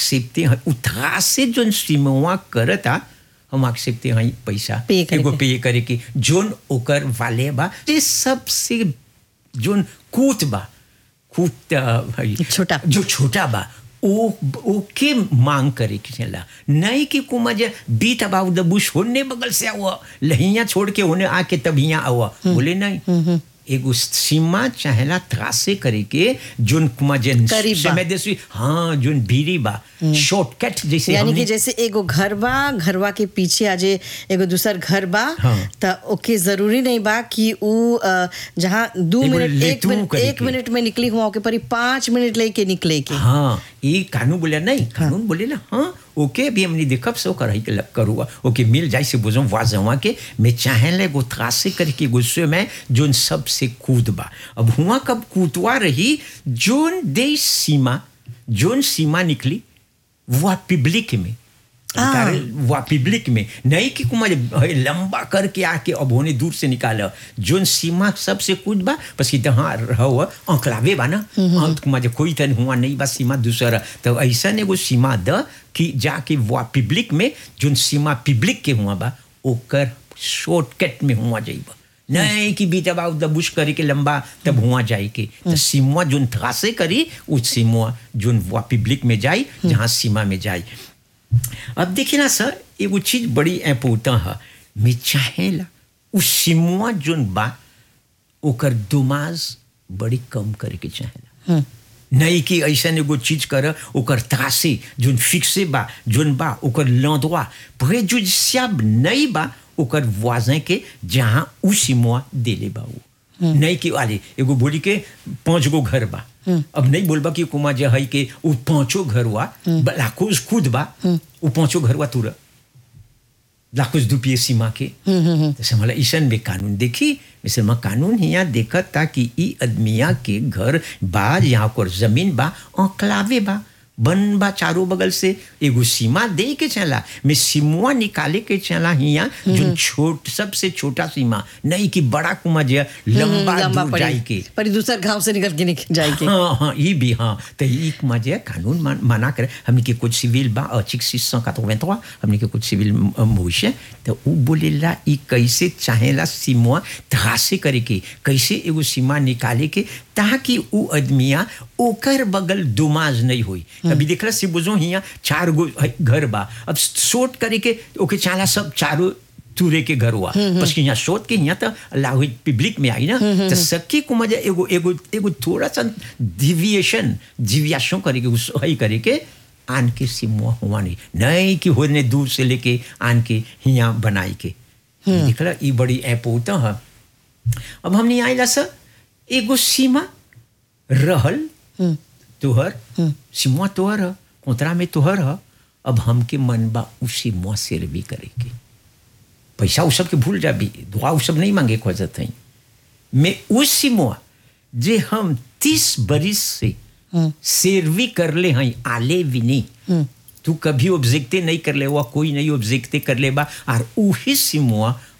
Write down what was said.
एक्सेप्टे हैं उठा से जोन सीमवा करता हम एक्सेप्टे हैं पैसा Pay करे एगो के। पे करे के जोन ओकर वाले बा ये सबसे जोन कूत बा कूत अ, भाई छोटा। जो छोटा बा ओ ओके मांग करे के चला नहीं कि कुमा जे बीट अबाउट द बुश होने बगल से आओ लहिया छोड़ के होने आके तब यहाँ आओ बोले नहीं एगो सीमा चाहेला त्रासे करे के जोन कुमा जे करीब बा। समय देसी हाँ जोन बीरी बा शॉर्टकट जैसे यानी हमने- कि जैसे एगो घर बा घरवा के पीछे आजे एगो दूसर घर बा हाँ। त ओके जरूरी नहीं बा कि उ अ, जहाँ दो एगो मिनट एक लेतू मिनट करे एक के। मिनट में निकली हुआ के परी पाँच मिनट लेके निकले के हाँ ये कानून बोले नहीं कानून बोले ना हाँ ओके अभी हमने देखब सो कर के लग करूँगा ओके मिल जाए से बुझो वाजवा के मैं चाहे ले गो त्रासे करके गुस्से में जोन सबसे कूद बा अब हुआ कब कूदवा रही जोन देश सीमा जोन सीमा निकली वह पब्लिक में हाँ। कारण वह पब्लिक में नहीं कि कुमार लंबा करके आके अब होने दूर से निकाल जोन सीमा सबसे कूद बा बस कि हाँ रहो अंकलावे बा ना अंत कुमार जे कोई तन हुआ नहीं बा सीमा दूसरा तो ऐसा एगो सीमा द कि जाके वह पब्लिक में जोन सीमा पब्लिक के हुआ बा ओकर शॉर्टकट में हुआ जाइबा नहीं कि बीट अबाउट द बुश करे के लंबा तब हुआ जाए के तो सीमा जोन त्रासे करी उस सीमा जोन वह पब्लिक में जाई जहाँ सीमा में जाई अब देखिए ना सर एगो चीज बड़ी इम्पोर्टेंट है मैं चाहेला उस सिमुआ जोन बा ओकर दुमाज बड़ी कम करे के चाहेला नहीं कि ऐसा एगो चीज कर ओकर तासे जोन फिक्से बा जोन बा ओकर लंदवा प्रेजुडिसियाब नहीं बा ओकर वाजन के जहाँ उ सिमुआ देले बा वो नहीं कि अरे एगो बोली के पांच गो घर बा अब नहीं बोलबा कि कुमा जे है के उ पांचो घर हुआ लाखों खुद बा उ पांचो घर हुआ तुरा लाखों दुपिए सीमा के जैसे मला ईशन में कानून देखी मिसल में कानून यहाँ देखत था कि ई आदमिया के घर बा यहाँ पर जमीन बा अंकलावे बा बन बा चारों बगल से एगो सीमा दे के चला मैं सीमुआ निकाले के चला हिया जो छोट सबसे छोटा सीमा नहीं कि बड़ा कुमा जे लंबा दूर जाए के पर दूसर गांव से निकल के निकल जाए के हाँ हाँ ये भी हाँ तो ये मजे कानून मान, मना करे हमने के कुछ सिविल बा अर्टिक 683 हमने के कुछ सिविल मोश है तो वो बोलेला ई कैसे चाहेला सीमा त्रासे करे के कैसे एगो सीमा निकाले के ताकि वो आदमिया ओकर बगल दुमाज नहीं होई कभी देखला सी बुझो हिया चार गो घर बा अब सोट करे के ओके चाला सब चारों तुरे के घर हुआ बस कि यहाँ सोच के यहाँ तो अल्लाह पब्लिक में आई ना तो सबके को मजा एगो एगो एगो थोड़ा सा डिविएशन डिविएशन करे के उस ही करे के आन के सिमुआ हुआ नहीं नहीं कि होने दूर से लेके आन के यहाँ बनाई के देखला ये बड़ी ऐप होता है अब हमने आइला सर एगो सीमा रहल तोहर सीमा तोहर है कोतरा में तोहर है अब हमके मन बा उसी मुआ सिर भी करे के पैसा उ सब के भूल जा भी दुआ उ सब नहीं मांगे खोजत हई मैं उसी मुआ जे हम तीस बरिस से सेरवी कर ले हई आले भी नहीं तू कभी ऑब्जेक्टे नहीं कर ले हुआ कोई नहीं ऑब्जेक्टे कर ले बा और उही सिमुआ